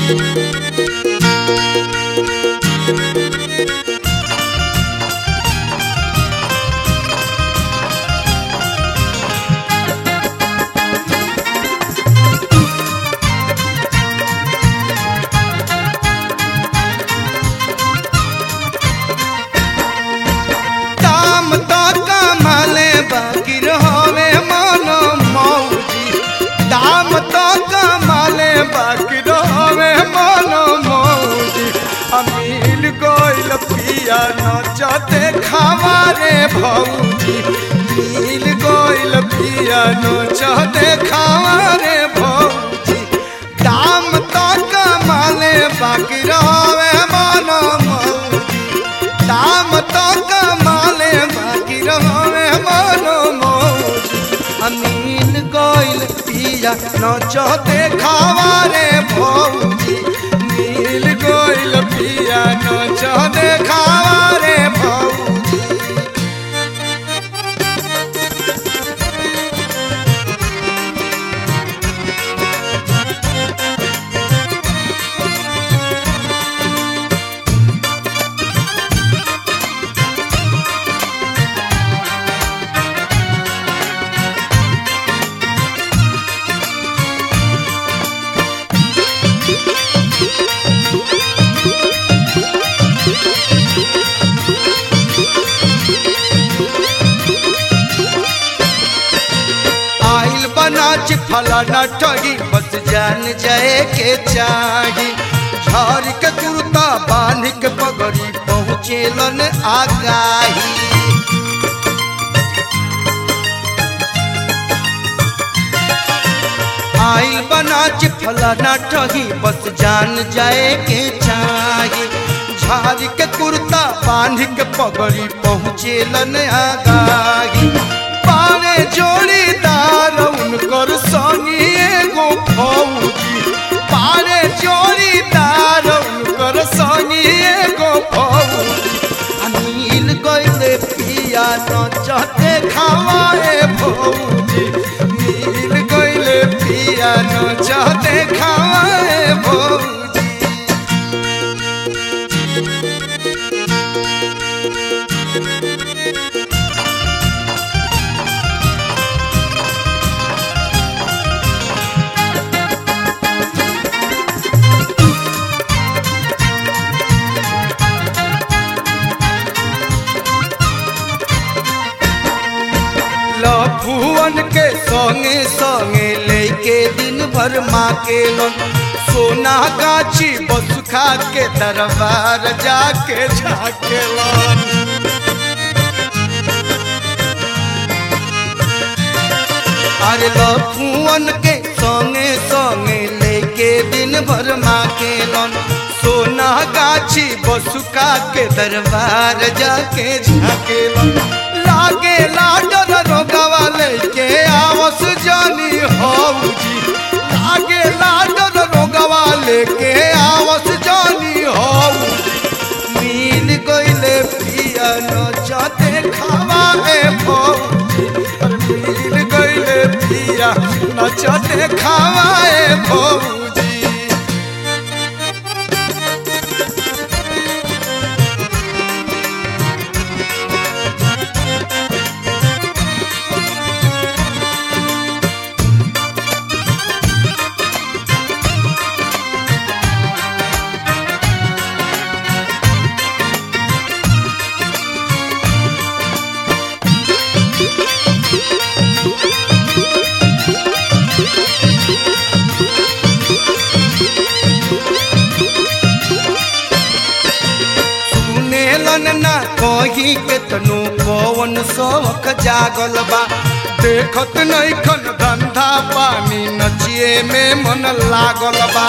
दाम तो कमाले बाकी रहोवे मनो मौजी दाम तो कमाले बाकी रहोवे मनो मौजी अमील गोइल पिया नचते खावारे भौजी मिल गोइल पिया नचते खावारे भौजी दाम तो कमाले बाकी रहोवे मनो मौजी दाम तो कमाले बाकी रहोवे मनो मौज अमीन गोइल पिया नचो देखावा रे भौजी नील गोइल पिया नचो देखावा रे भौजी आइल बनाच फलाना ठगी बस जान जाए के चाही झाड़ के कुर्ता बांध के पगड़ी पहुँचेलन आगाही आइल बनाच फलाना ठगी बस जान जाए के चाही झाड़ के कुर्ता बांध के पगड़ी पहुँचेलन आगाही पारे जोड़ीदार उनकर संगी एगो फौजी पारे जोड़ीदार उनकर संगी एगो फौजी अनिल गइले पिया नचते खावाए भौजी नील गइले पिया नचते खावाए भौजी लफुअन के संगे संगे लेके दिन भर माँ के लन सोना गाछी बस खा के दरबार जाके झाके लन अरे लफुअन के संगे संगे लेके दिन भर माँ के लन सोना गाछी बसुका के दरबार जाके झाके लन लागे लाडर रोगवा लेके आवस जानी हौजी लागे लाडर रोगवा लेके आवस जानी हौजी मिल गइले पिया नचते खावा ए भौजी अरे मिल गइले पिया नचते खावा ए भौजी सुनेलन ना कहीं केतनो पवन शौक जागल बा देखत नैखन धंधा पानी नचिए में मन लागल बा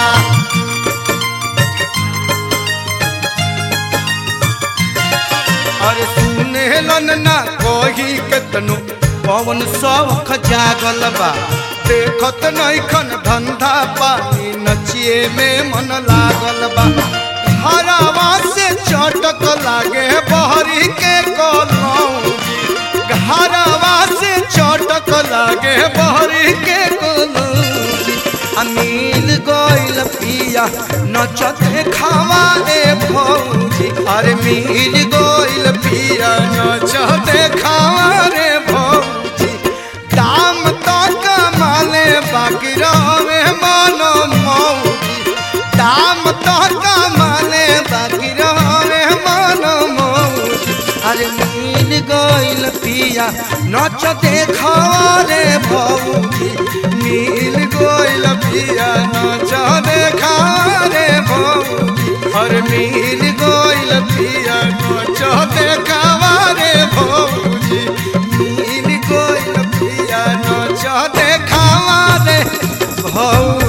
अरे सुनेलन ना कहीं केतनो पवन शौक जागल बा देखत नैखन धंधा पानी नचिए में मन लागल बा हरावा से चटक लागे बहरी के कलौजी घरवा से चटक लागे बहरी के कलौजी अमील गइल पिया नचते खावा रे भौजी अरे मिल गइल पिया नचते खावा रे भौजी दाम तो कमाले बाकी रहे मन मौजी दाम तो कमाले बाकी रहे मन मौजी अरे मिल गइल पिया नच देखावा रे भौजी मिल गइल पिया नच देखावा रे भौजी अरे मिल गइल पिया नच देखावा रे भौजी मिल गइल पिया नच देखावा रे भौजी